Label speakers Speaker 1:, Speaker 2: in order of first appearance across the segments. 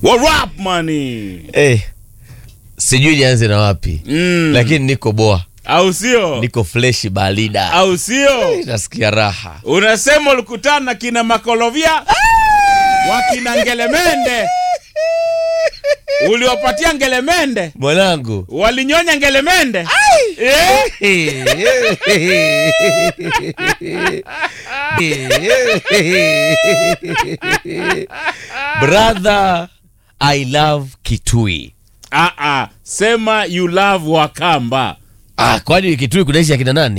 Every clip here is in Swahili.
Speaker 1: What up money?
Speaker 2: Eh, sijui nianze na wapi
Speaker 1: Mm.
Speaker 2: lakini niko boa,
Speaker 1: Au sio?
Speaker 2: niko freshi balida,
Speaker 1: Au sio?
Speaker 2: nasikia raha.
Speaker 1: Unasema ulikutana na kina Makolovia wakina Ngelemende, uliwapatia Ngelemende,
Speaker 2: Mwanangu
Speaker 1: walinyonya Ngelemende eh?
Speaker 2: brother I love Kitui.
Speaker 1: Ah, ah. Sema you love Wakamba.
Speaker 2: Ah, kwani Kitui kunaishi akina nani?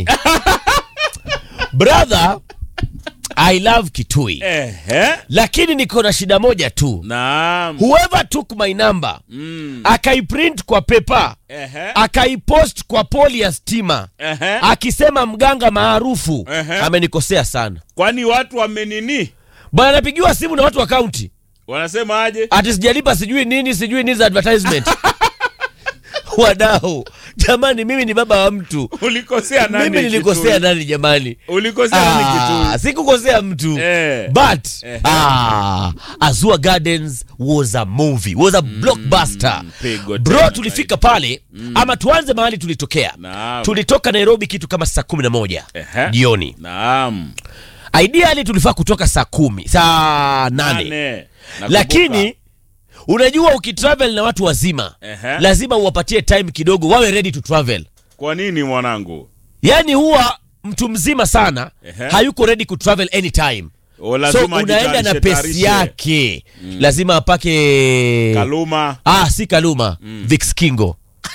Speaker 2: brother I love Kitui,
Speaker 1: Ehe.
Speaker 2: lakini niko na shida moja tu.
Speaker 1: Naam.
Speaker 2: Whoever took my number
Speaker 1: Mm.
Speaker 2: akaiprint kwa pepa
Speaker 1: Ehe.
Speaker 2: akaipost kwa poli ya stima
Speaker 1: Ehe.
Speaker 2: akisema mganga maarufu
Speaker 1: Ehe.
Speaker 2: amenikosea sana
Speaker 1: Kwani watu wamenini?
Speaker 2: bwana. Napigiwa simu na watu wa kaunti
Speaker 1: Wanasema aje?
Speaker 2: ati sijalipa sijui nini sijui nini za advertisement wadau jamani, mimi ni baba wa mtu,
Speaker 1: Ulikosea nani?
Speaker 2: mimi nilikosea
Speaker 1: Kitui?
Speaker 2: nani jamani?
Speaker 1: Ulikosea nani
Speaker 2: Ah,
Speaker 1: Kitui?
Speaker 2: sikukosea mtu
Speaker 1: Eh.
Speaker 2: but
Speaker 1: Eh.
Speaker 2: ah, Azua Gardens was a movie was a blockbuster
Speaker 1: pigo
Speaker 2: bro.
Speaker 1: tena
Speaker 2: Tulifika pale ama tuanze mahali tulitokea.
Speaker 1: Naam.
Speaker 2: Tulitoka Nairobi kitu kama saa kumi na moja
Speaker 1: Ehe.
Speaker 2: jioni.
Speaker 1: Naam.
Speaker 2: Ideally tulifaa kutoka saa kumi saa nane
Speaker 1: Nane. Nakumbuka.
Speaker 2: lakini unajua ukitravel na watu wazima
Speaker 1: Ehe.
Speaker 2: lazima uwapatie time kidogo wawe ready to travel.
Speaker 1: Kwa nini mwanangu?
Speaker 2: Yaani huwa mtu mzima sana
Speaker 1: Ehe.
Speaker 2: hayuko ready kutravel anytime
Speaker 1: O,
Speaker 2: so
Speaker 1: lazima
Speaker 2: unaenda na
Speaker 1: ajitayarishe,
Speaker 2: pesi
Speaker 1: tayarishe.
Speaker 2: yake lazima apake
Speaker 1: Kaluma.
Speaker 2: ah, si Kaluma Vix Kingo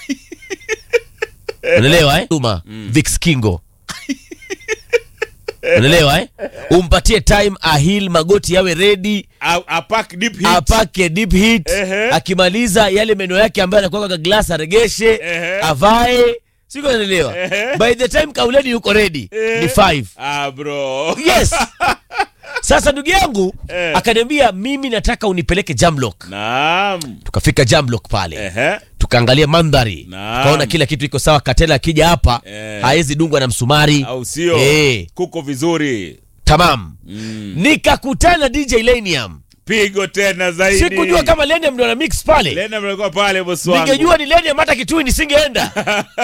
Speaker 2: unaelewa eh? Kaluma Vix Kingo unaelewa eh? umpatie time ahil magoti yawe ready
Speaker 1: A, a pack deep hit.
Speaker 2: apake deep hit
Speaker 1: Ehe.
Speaker 2: akimaliza yale meno yake ambayo anakuwa kwa glass aregeshe
Speaker 1: Ehe.
Speaker 2: avae siko naelewa
Speaker 1: Ehe.
Speaker 2: by the time kauleni yuko ready
Speaker 1: Eh.
Speaker 2: ni five
Speaker 1: Ah, bro.
Speaker 2: yes sasa ndugu yangu
Speaker 1: Eh.
Speaker 2: akaniambia mimi nataka unipeleke jamlock
Speaker 1: Naam.
Speaker 2: tukafika jamlock pale
Speaker 1: Ehe.
Speaker 2: tukaangalia mandhari
Speaker 1: Naam.
Speaker 2: tukaona kila kitu iko sawa katela akija hapa
Speaker 1: Eh.
Speaker 2: haezi dungwa na msumari
Speaker 1: Au sio?
Speaker 2: Eh.
Speaker 1: Kuko vizuri.
Speaker 2: tamam
Speaker 1: Mm.
Speaker 2: nikakutana na dj lenium
Speaker 1: Pigo tena zaidi.
Speaker 2: sikujua kama lenium ndo ana mix pale
Speaker 1: Lena mlikuwa pale bosi wangu.
Speaker 2: ningejua ni lenium hata kitui nisingeenda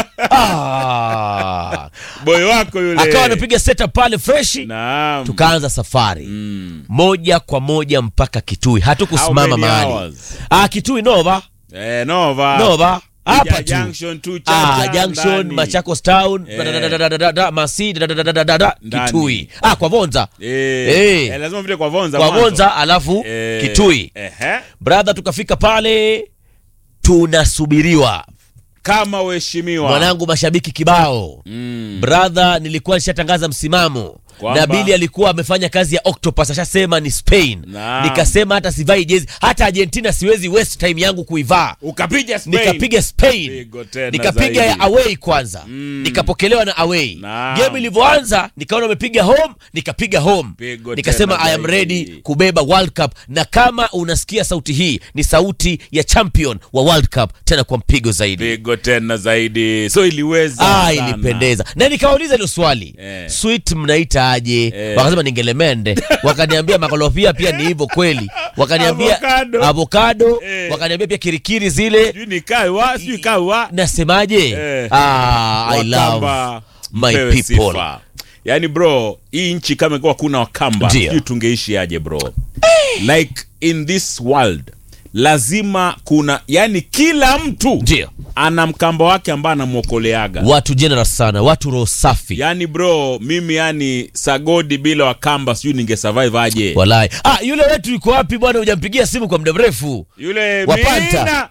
Speaker 2: ah.
Speaker 1: Boy wako yule.
Speaker 2: akawa anapiga setup pale freshi
Speaker 1: Naam.
Speaker 2: tukaanza safari
Speaker 1: Mm.
Speaker 2: moja kwa moja mpaka kitui
Speaker 1: How
Speaker 2: hatukusimama
Speaker 1: many
Speaker 2: mahali
Speaker 1: hours?
Speaker 2: ah, kitui nova
Speaker 1: Eh, Nova.
Speaker 2: nova hapa
Speaker 1: Ija
Speaker 2: tu
Speaker 1: Junction tu
Speaker 2: Ah,
Speaker 1: Chacha,
Speaker 2: junction
Speaker 1: ndani.
Speaker 2: machakos town
Speaker 1: Eh.
Speaker 2: dadadadadadada, masi dadadadadada,
Speaker 1: Ndani.
Speaker 2: kitui ah, kwa vonza
Speaker 1: Eh.
Speaker 2: Eh.
Speaker 1: Eh, lazima vile kwa Vonza.
Speaker 2: kwa
Speaker 1: mwanzo.
Speaker 2: vonza alafu
Speaker 1: Eh.
Speaker 2: kitui
Speaker 1: Ehe.
Speaker 2: brother tukafika pale tunasubiriwa
Speaker 1: Kama uheshimiwa.
Speaker 2: mwanangu mashabiki kibao
Speaker 1: Mm.
Speaker 2: brother nilikuwa nishatangaza msimamo
Speaker 1: Kwamba?
Speaker 2: na bili alikuwa amefanya kazi ya octopus ashasema ni spain
Speaker 1: Naam.
Speaker 2: nikasema hata sivai jezi hata argentina siwezi waste time yangu kuivaa
Speaker 1: Ukapiga Spain.
Speaker 2: nikapiga spain
Speaker 1: Pigo tena
Speaker 2: nikapiga
Speaker 1: zaidi.
Speaker 2: ya away kwanza
Speaker 1: Mm.
Speaker 2: nikapokelewa na away
Speaker 1: Naam.
Speaker 2: game ilivyoanza nikaona umepiga home nikapiga home
Speaker 1: Pigo
Speaker 2: nikasema
Speaker 1: tena
Speaker 2: i am
Speaker 1: zaidi.
Speaker 2: ready kubeba world cup na kama unasikia sauti hii ni sauti ya champion wa world cup tena kwa mpigo zaidi
Speaker 1: Pigo tena zaidi. So iliweza.
Speaker 2: Ah,
Speaker 1: sana.
Speaker 2: ilipendeza na nikawauliza hilo swali
Speaker 1: Eh.
Speaker 2: sweet mnaita aje
Speaker 1: Eh.
Speaker 2: wakasema ni ngelemende wakaniambia makolofia pia ni hivyo kweli wakaniambia
Speaker 1: Avocado.
Speaker 2: avocado
Speaker 1: Eh.
Speaker 2: wakaniambia pia kirikiri zile
Speaker 1: Sijui ni kawa, sijui kawa.
Speaker 2: nasemaje
Speaker 1: Eh.
Speaker 2: ah, I love
Speaker 1: Wakamba,
Speaker 2: my
Speaker 1: mpewe
Speaker 2: people
Speaker 1: sifa. Yaani bro, hii nchi kama ingekuwa kuna Wakamba,
Speaker 2: Ndio.
Speaker 1: sijui tungeishi aje bro. Like in this world lazima kuna yani kila mtu
Speaker 2: ndio
Speaker 1: ana mkamba wake ambaye anamwokoleaga.
Speaker 2: watu generous sana watu roho safi
Speaker 1: Yaani bro, mimi yani sagodi bila Wakamba sijui ningesurvive aje.
Speaker 2: walai ah, yule wetu yuko wapi bwana hujampigia simu kwa muda mrefu
Speaker 1: Yule
Speaker 2: Wapanta.
Speaker 1: Mina